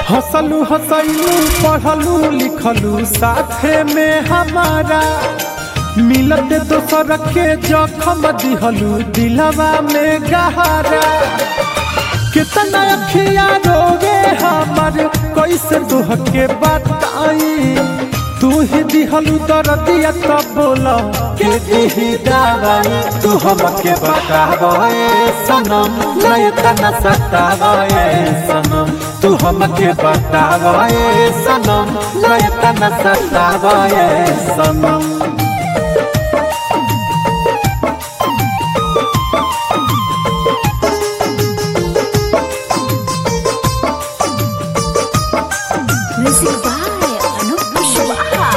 हंसलू हंसलू पढ़लू लिखलू साथे में हमारा मिलते दोसर के जखम दिहलू दिलवा में गहरा कितना अखिया रोवे हमर कैसे तुह के बताई तू ही दिहलू दर्दिया तब बोला के दिही दवाई तू हमके बतावे सनम नहीं तना सतावे सनम तू हमके बतावे सनम नहीं तना सतावे सनम Music by Anup Kushwaha.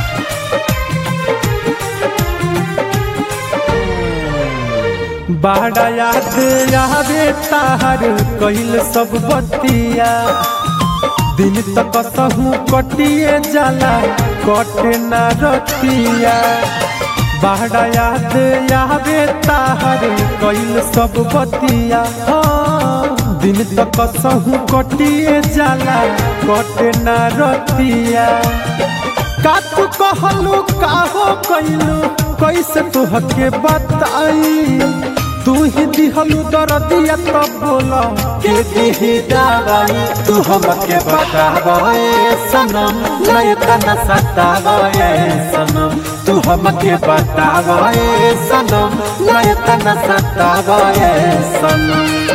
बाड़ा याद आवे तार कहिल सब बतिया दिन तक सहू कटिए जाला कटे ना रतिया बाड़ा याद आवे तार कहिल सब बतिया हाँ, दिन तक सहू कटिए जाला कटे ना रतिया का तू कहलू काहो कैलू कैसे तुहके बताई तू ही दिहलू दर्दिया तब बोला के दिही दवाई तू हमके बतावे सनम नहीं तना सतावे सनम तू हमके बतावे सनम नहीं तना सतावे सनम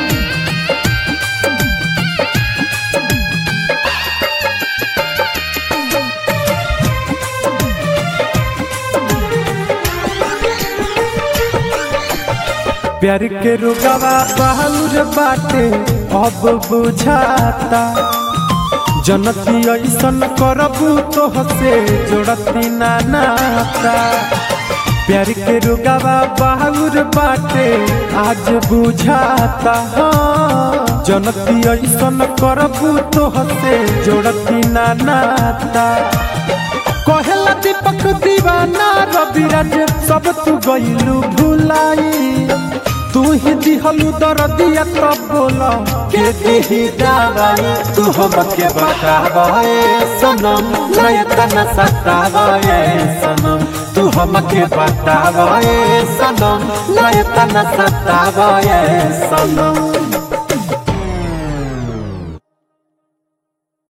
प्यार के रुगवा बहालुर बाटे अब बुझाता जनती ऐसन करबू तो हसे जोड़ती ना नाता प्यार के रुगवा बहालुर बाटे आज बुझाता हाँ जनती ऐसन करबू तो हसे जोड़ती ना नाता कहेला दीपक दीवाना रविराज सब तू गईलू भुलाई तू ही दिहलू दर्दिया तब बोला के दिही दवाई तू हमके बतावे सनम नहीं तना सतावे सनम तू हमके बतावे सनम नहीं तना सतावे सनम